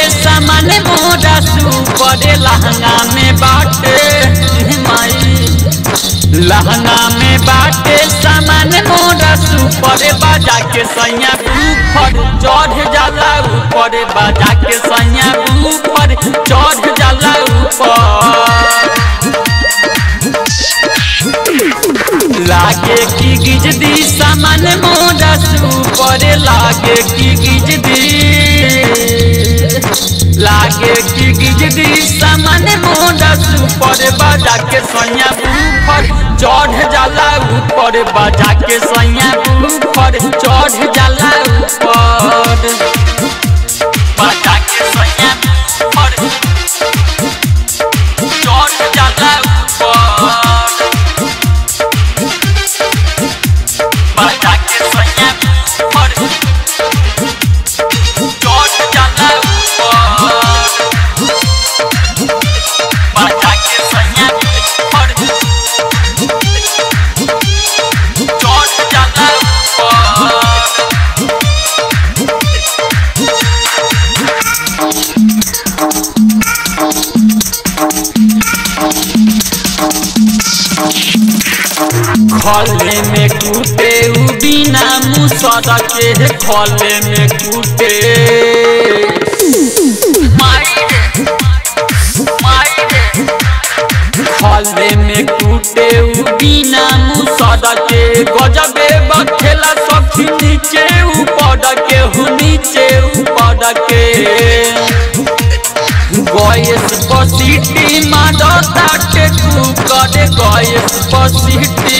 सामान मोरा सुपर लहंगा में बाटे माई लहंगा में बाटे सामान मोरा सुपर बाजा के सैया ऊपर चढ़ जाला ऊपर बाजा के सैया ऊपर चढ़ जाला ऊपर लागे की गिजदी सामान मोरा सुपर लागे की गिजदी लागे की गिजदी सामान मोरा सुपर बाजा के सैया ऊपर चढ़ जाला ऊपर बाजा के सैया ऊपर चढ़ जाला ऊपर बाजा के सैया ऊपर चढ़ जाला ऊपर बाजा के सैया ऊपर चढ़ जाला ऊपर बाजा के सैया ऊपर चढ़ जाला ऊपर खले में कूटे उ बिना मुसर के खले में कूटे माई रे, माई रे। खले में कूटे उ बिना मुसर के गजबे बखेला सखी नीचे ऊपर के हु नीचे ऊपर के गैस पसीटी मारता के कुकर गैस पसीटी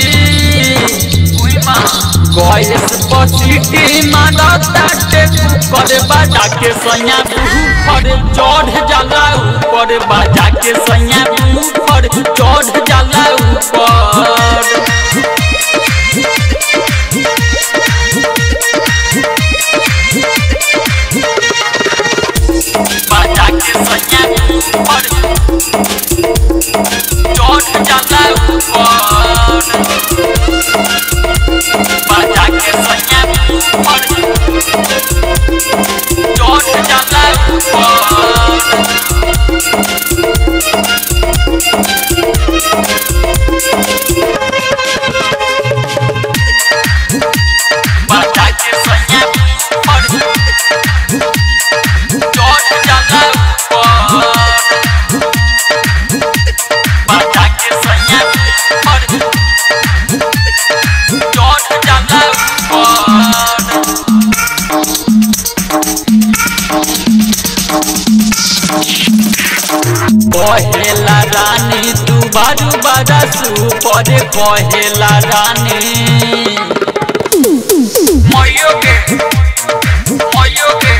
गैस पसीटी मारता के कुकर बाजा के सैया ऊपर चढ़ जाला ऊपर बाजा के सैया ऊपर चढ़ जाला ऊपर बाजा के सैया ऊपर चढ़ जाला ऊपर बाजा के सैया ऊपर चढ़ जाला ऊपर बाजा के सैया ऊपर चढ़ जाला ऊपर बाजा के सैया ऊपर चढ़ जाला ऊपर कहेला रानी तू बारू बारा सुपर कहेला रानी मयो के मयो के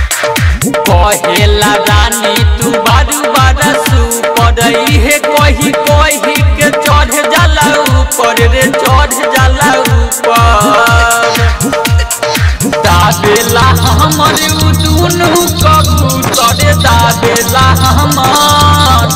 कहेला रानी तू बारू बारा सुपर इहे कही कही के चढ़ जाला ऊपर रे चढ़ जाला ऊपर दाबेला हमर उ दुनु कबूतर दाबेला हमर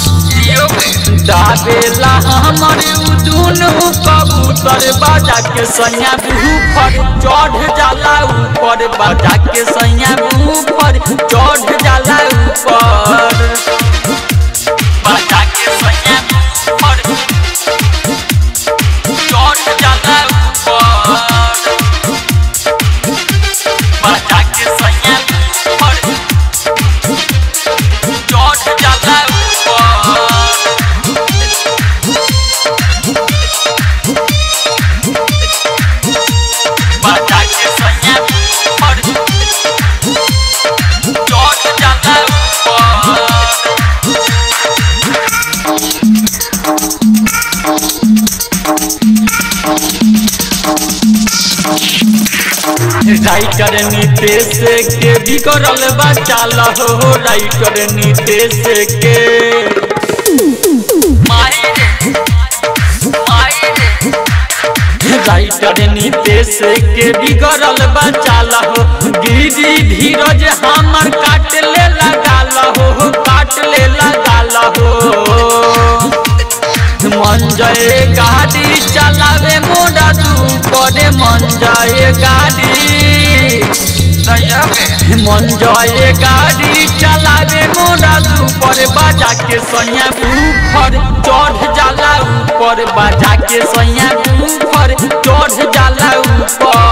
दाबेला हमर उ दुनु कबूतर बाजा के सैया ऊपर चढ़ जाला ऊपर बाजा के सैया ऊपर चढ़ जाला ऊपर बाजा के सैया ऊपर चढ़ जाला ऊपर बाजा के सैया ऊपर चढ़ जाला ऊपर बाजा के सैया ऊपर चढ़ जाला ऊपर राइटर नीतेश के बिगड़ल बचाल हो राइटर नीतेश के माई रे, माई रे। राइटर नीतेश के बिगड़ल बचाल हो गिरी धीरज हमर काट ले लगाल हो काट ले लगाल हो मन जय गाड़ी चलावे मोरा तू करे मन जय गाड़ी मन जय गाड़ी ऊपर बाजा के सैया ऊपर चढ़ जाला ऊपर बाजा के सैया ऊपर चढ़ जाला ऊपर